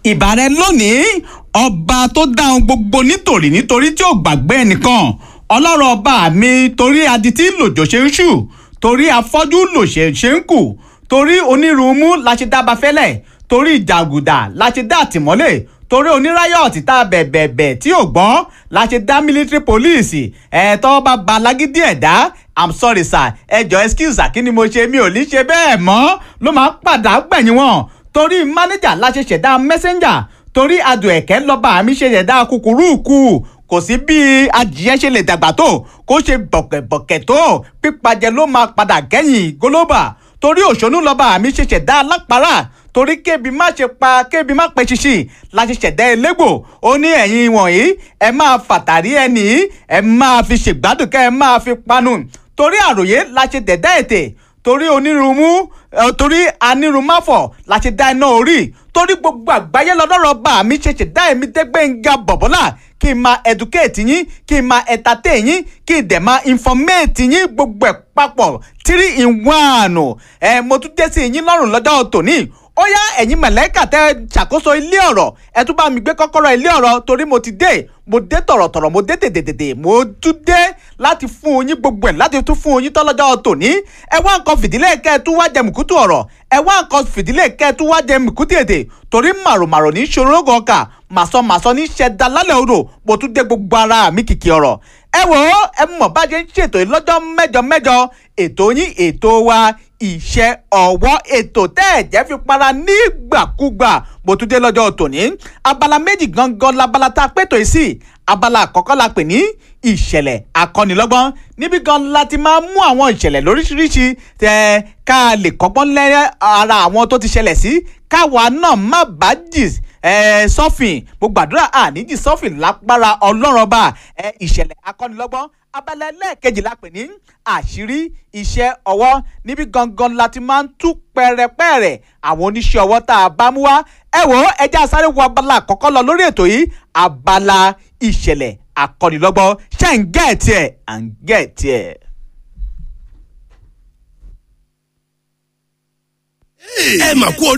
ìbàrẹ̀ lónìí ọba tó dáhùn gbogbo nítorí nítorí tí ò gbàgbé ẹnìkan ọlọ́rọ̀ ọba mi torí adití lòjò ṣe ń ṣù torí afọ́jú lòṣè ṣe ń kù torí onírúurú la ṣe dá bafẹ́lẹ̀ torí ìjàgùdà la ṣe dá àtìmọ́lé torí oníráyọ̀tì tá a bẹ̀bẹ̀bẹ̀ tí ò gbọ́n la ṣe dá military police ẹ̀ẹ́tọ́ bá ba lágídí ẹ̀dá i'm sorry sir ẹ jọ excuse kí ni mo ṣe mi ò ní ṣe bẹ́ẹ̀ mọ́ ló máa ń padà gbẹ̀yìn wọn torí manager la ṣe ṣẹ̀dá messenger torí adùn ẹ̀kẹ́ lọ́ba mi ṣe ṣẹ̀dá kúkúrúkú kò sí bí adìyẹ ṣe lè dàgbà tó kó ṣe bọ̀kẹ̀bọ̀kẹ̀ tó pípajẹ ló máa padà kẹ́yìn gólóbà torí òṣònú lọ́ba mi ṣe ṣẹ̀dá alápárá torí kébi má ṣe pa kébi má pẹ́ ṣíṣì la ṣe ṣẹ̀dá elégbò ó ní ẹ̀yin wọ̀nyí ẹ máa fàtàrí ẹnì ẹ máa fi ṣègbádùn kẹ́ ẹ máa fi panu torí àròyé la ṣe dẹ̀dá ètè torí onírúurú torí anírúmáfọ̀ la ṣe dá iná orí torí gbogbo àgbáyé lọ́dọ́rọ̀ bá mi ṣe ṣẹ̀dá èmi dẹ́gbẹ́ngà bọ̀bọ́là kí n máa educate yín kí n máa entertain yín kí n dẹ̀ máa informate yín gbogbo ẹ̀ papọ̀ three in one ẹ̀ mo tún dé sí yín lọ́rùn lọ́jọ́ tòní ó yá ẹ̀yin mẹ̀lẹ́kà tẹ́ ṣàkóso ilé ọ̀rọ̀ ẹ tún bá mi gbé kọ́kọ́rọ́ ilé ọ̀rọ̀ torí mo ti dé mo dé tọ̀rọ̀tọ̀rọ̀ mo dé tètètètè mo tún dé láti fún yín gbogbo ẹ̀ láti tún fún yín tọ́lọ́jọ́ tòní ẹ wá nǹkan fìdílé kẹ́ ẹ tún wá jẹ mùkútù ọ̀rọ̀ ẹ wá nǹkan fìdílé kẹ́ ẹ tún wá jẹ mùkútù èdè torí màròmàrò ní ṣòrógùn ọkà màsọmàsọ ní ṣẹ̀dá lálẹ́ odò mo tún dé gbogbo ara mi kìkì ọ̀rọ̀ ẹ wò ó ẹ mọ̀ bá ṣe ń ṣètò yìí lọ́jọ́ mẹ́jọ mẹ́jọ ètò yín ètò wa iṣẹ́ ọwọ́ ètò tẹ́ ẹ̀ jẹ́ fi para nígbàkúgbà bó tún dé lọ́jọ́ tòní abala méjì gangan labala tá a pètò yìí sí abala àkọ́kọ́ la pè ní ìṣẹ̀lẹ̀ akọ́nilọ́gbọ́n níbi gan la ti máa mú àwọn ìṣẹ̀lẹ̀ lóríṣiríṣi tẹ ká lè kọ́gbọ́n lẹ́rẹ́ ara àwọn tó ti ṣẹlẹ̀ sí káwa náà má bàá jì sọ́fìn mo gbàdúrà àníjì sọ́fìn lápára ọlọ́run ọba ìṣẹ̀lẹ̀ akọ́nilọ́gbọ́n abala ẹlẹ́ẹ̀kejì la pè ní àṣírí iṣẹ́ ọwọ́ níbi gangan la ti máa ń tú pẹ̀rẹ̀pẹ̀rẹ̀ àwọn oníṣẹ́ ọwọ́ tá a bá mú wá ẹ wò ó ẹjẹ́ àsáré wo abala àkọ́kọ́ lọ lórí ètò yìí abala ìṣẹ̀lẹ̀ akọ́nilọ́gbọ́n ṣé ń gẹ̀ẹ́tì ẹ̀ à ń gẹ̀ẹ́tì ẹ̀. ẹ mà kú orí.